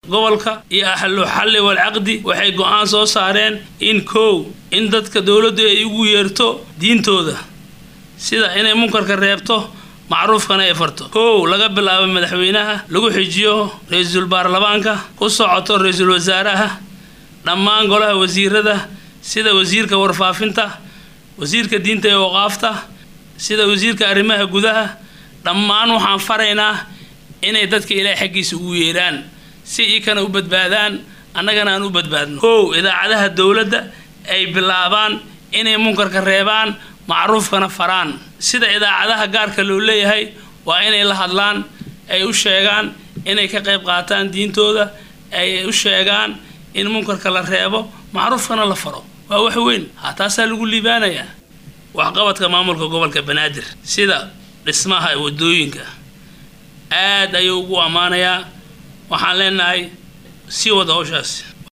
gobolka iyo ahlu xalli walcaqdi waxay go-aan soo saareen in kow in dadka dowladdu ay ugu yeerto diintooda sida inay munkarka reebto macruufkana ay farto kow laga bilaabo madaxweynaha lagu xijiyo ra-iisul baarlamaanka ku socoto ra-iisul wasaaraha dhammaan golaha wasiirada sida wasiirka warfaafinta wasiirka diinta ee waqaafta sida wasiirka arrimaha gudaha dhammaan waxaan faraynaa inay dadka ilaahay xaggiisa ugu yeeraan si ikana u badbaadaan annagana aan u badbaadno kow idaacadaha dowladda ay bilaabaan inay munkarka reebaan macruufkana faraan sida idaacadaha gaarka loo leeyahay waa inay la hadlaan ay u sheegaan inay ka qayb qaataan diintooda ay u sheegaan in munkarka la reebo macruufkana la faro waa wax weyn ha taasaa lagu liibaanayaa waxqabadka maamulka gobolka banaadir sida dhismaha wadooyinka aad ayuu ugu ammaanayaa waxaan leenahay sii wada howshaas